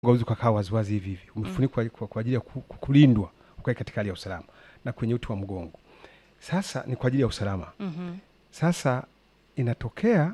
hauwezi ukakaa waziwazi hivi hivi, umefunikwa kwa, kwa ajili ya ku- ku- kulindwa ukae katika hali ya usalama, na kwenye uti wa mgongo sasa ni kwa ajili ya usalama. Mhm. Sasa inatokea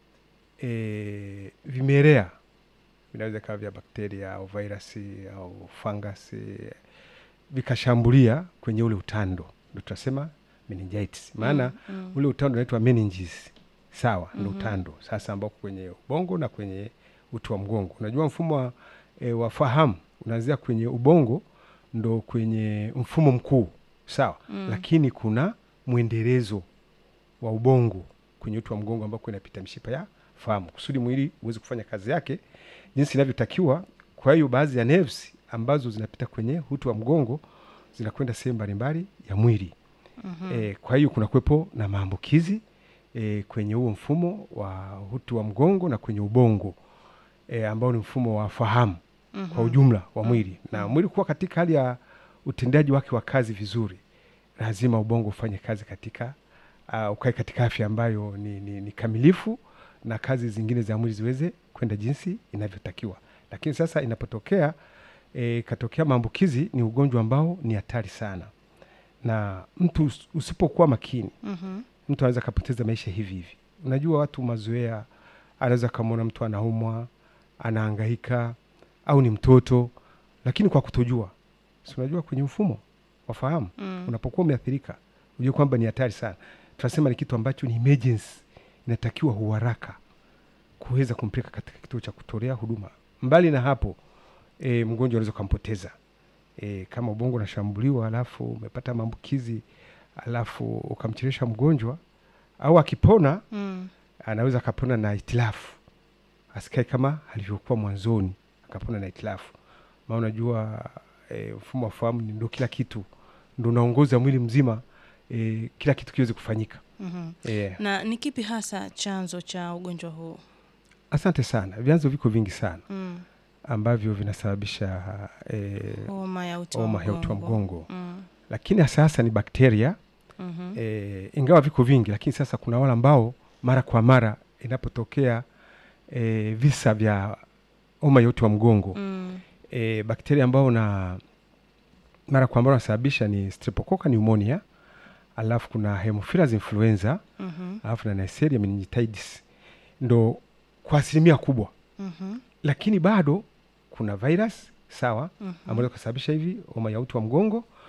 e, vimelea vinaweza kawa vya bakteria au virusi au fangasi vikashambulia kwenye ule utando, ndo tunasema meningitis. Maana Mm. ule utando unaitwa meninges, sawa, ndo Mhm. utando sasa ambao kwenye ubongo na kwenye uti wa mgongo. Unajua mfumo wa, e, wa fahamu unaanzia kwenye ubongo ndo kwenye mfumo mkuu, sawa Mm. lakini kuna mwendelezo wa ubongo kwenye uti wa mgongo ambako inapita mishipa ya fahamu kusudi mwili uweze kufanya kazi yake jinsi inavyotakiwa. Kwa hiyo baadhi ya nerves ambazo zinapita kwenye uti wa mgongo zinakwenda sehemu mbalimbali ya mwili Mhm. e, kwa hiyo kuna kuwepo na maambukizi e, kwenye huo mfumo wa uti wa mgongo na kwenye ubongo e, ambao ni mfumo wa fahamu Mhm. kwa ujumla wa mwili na mwili kuwa katika hali ya utendaji wake wa kazi vizuri, lazima ubongo ufanye kazi katika uh, ukae katika afya ambayo ni, ni, ni kamilifu na kazi zingine za mwili ziweze kwenda jinsi inavyotakiwa. Lakini sasa inapotokea eh, ikatokea maambukizi, ni ugonjwa ambao ni hatari sana, na mtu us- usipokuwa makini Mhm. mtu anaweza akapoteza maisha hivi hivi. Unajua, watu mazoea, anaweza akamwona mtu anaumwa, anahangaika, au ni mtoto, lakini kwa kutojua, si unajua kwenye mfumo wa fahamu Mm. unapokuwa umeathirika, ujue kwamba ni hatari sana. Tunasema ni kitu ambacho ni emergency, inatakiwa uharaka kuweza kumpeleka katika kituo cha kutolea huduma. Mbali na hapo, e, mgonjwa unaweza ukampoteza e, kama ubongo unashambuliwa alafu umepata maambukizi alafu ukamchelesha mgonjwa, au akipona Mm. anaweza akapona na itilafu, asikae kama alivyokuwa mwanzoni, akapona na itilafu. Maana unajua e, mfumo wa fahamu ni ndo kila kitu, ndo unaongoza mwili mzima e, kila kitu kiweze kufanyika Mhm. e. Na ni kipi hasa chanzo cha ugonjwa huu? Asante sana. Vyanzo viko vingi sana Mm. ambavyo vinasababisha e, Homa ya uti wa homa ya uti wa mgongo. mgongo, Mm. lakini hasa hasa ni bakteria Mhm. e, ingawa viko vingi, lakini sasa kuna wale ambao mara kwa mara inapotokea e, visa vya homa ya uti wa mgongo Mm. e, bakteria ambao na mara kwa mara wanasababisha ni streptococcus pneumonia, alafu kuna Haemophilus influenza, Mhm. alafu na Neisseria meningitidis, ndo kwa asilimia kubwa, Mhm. lakini bado kuna virus sawa, Mhm. ambazo kusababisha hivi homa ya uti wa mgongo,